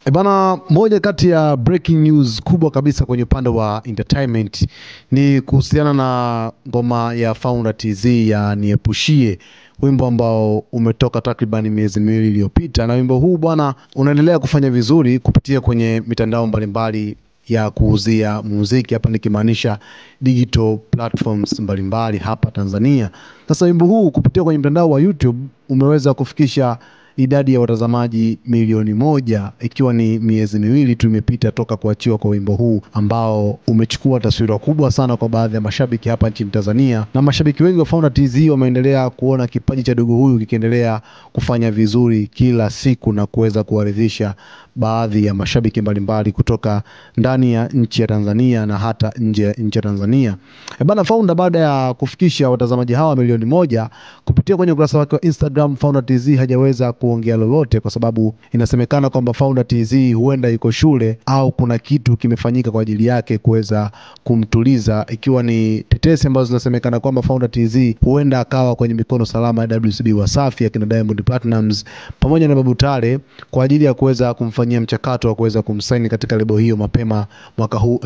E bana, moja kati ya breaking news kubwa kabisa kwenye upande wa entertainment ni kuhusiana na ngoma ya Founder TZ ya Niepushie, wimbo ambao umetoka takriban miezi miwili iliyopita, na wimbo huu bwana unaendelea kufanya vizuri kupitia kwenye mitandao mbalimbali ya kuuzia muziki, hapa nikimaanisha digital platforms mbalimbali hapa Tanzania. Sasa wimbo huu kupitia kwenye mtandao wa YouTube umeweza kufikisha idadi ya watazamaji milioni moja ikiwa ni miezi miwili tu imepita toka kuachiwa kwa wimbo huu ambao umechukua taswira kubwa sana kwa baadhi ya mashabiki hapa nchini Tanzania, na mashabiki wengi wa Founder TZ wameendelea kuona kipaji cha dogo huyu kikiendelea kufanya vizuri kila siku na kuweza kuwaridhisha baadhi ya mashabiki mbalimbali kutoka ndani ya nchi ya Tanzania na hata nje ya nchi ya Tanzania. E bana, Founder baada ya kufikisha watazamaji hawa milioni moja kupitia kwenye ukurasa wake wa Instagram, Founder TZ hajaweza kuongea lolote, kwa sababu inasemekana kwamba Founder TZ huenda yuko shule au kuna kitu kimefanyika kwa ajili yake kuweza kumtuliza, ikiwa ni tetesi ambazo zinasemekana kwamba Founder TZ huenda akawa kwenye mikono salama ya WCB Wasafi akina Diamond Platnumz pamoja na Babu Tale kwa ajili ya kuweza kumfanyia mchakato wa kuweza kumsaini katika lebo hiyo mapema mwaka huu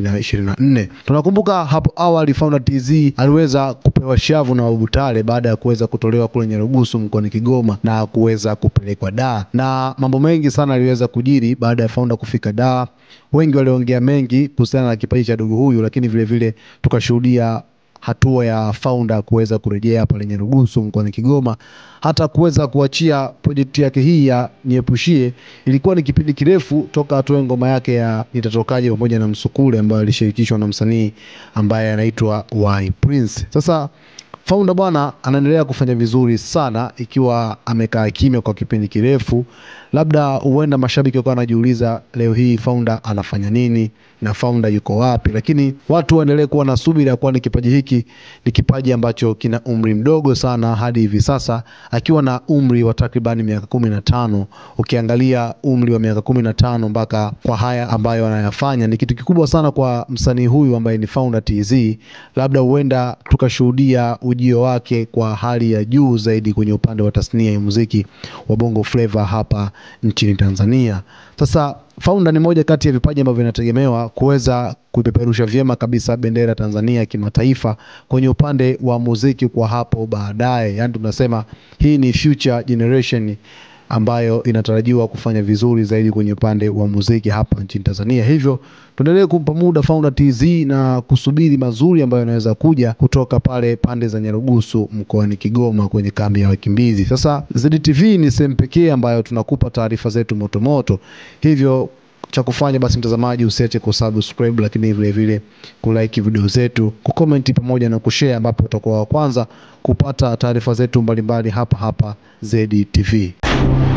2024. Tunakumbuka hapo awali Founder TZ aliweza kupewa shavu na Babu Tale baada ya kuweza kutolewa kule Nyarugusu mkoani Kigoma na kuweza kupelekwa Dar, na mambo mengi sana aliweza kujiri baada ya Founder kufika Dar. Wengi waliongea mengi kuhusiana na kipaji cha dogo huyu, lakini vile vile tukashuhudia hatua ya Founder kuweza kurejea pale Nyarugusu mkoani Kigoma, hata kuweza kuachia projekti yake hii ya Niepushie. Ilikuwa ni kipindi kirefu toka atoe ngoma yake ya Nitatokaje pamoja na Msukule ambayo alishirikishwa na msanii ambaye anaitwa Y Prince. Sasa Founder bwana anaendelea kufanya vizuri sana, ikiwa amekaa kimya kwa kipindi kirefu. Labda huenda mashabiki wakawa wanajiuliza leo hii Founder anafanya nini na Founder yuko wapi, lakini watu waendelee kuwa na subira, kwani kipaji hiki ni kipaji ambacho kina umri mdogo sana hadi hivi sasa, akiwa na umri wa takribani miaka kumi na tano. Ukiangalia umri wa miaka kumi na tano mpaka kwa haya ambayo anayafanya ni kitu kikubwa sana kwa msanii huyu ambaye ni Founder TZ. Labda huenda tukashuhudia ujio wake kwa hali ya juu zaidi kwenye upande wa tasnia ya muziki wa Bongo Flava hapa nchini Tanzania. Sasa Founder ni moja kati ya vipaji ambavyo vinategemewa kuweza kuipeperusha vyema kabisa bendera Tanzania kimataifa kwenye upande wa muziki kwa hapo baadaye. Yaani tunasema hii ni future generation ambayo inatarajiwa kufanya vizuri zaidi kwenye upande wa muziki hapa nchini Tanzania. Hivyo tuendelee kumpa muda Founder TZ na kusubiri mazuri ambayo yanaweza kuja kutoka pale pande za Nyarugusu mkoani Kigoma kwenye kambi ya wakimbizi. Sasa ZTV ni sehemu pekee ambayo tunakupa taarifa zetu motomoto, hivyo cha kufanya basi, mtazamaji, usiache kusubscribe, lakini vile vile kulike video zetu, kucomment pamoja na kushare, ambapo utakuwa wa kwanza kupata taarifa zetu mbalimbali hapa hapa ZTV.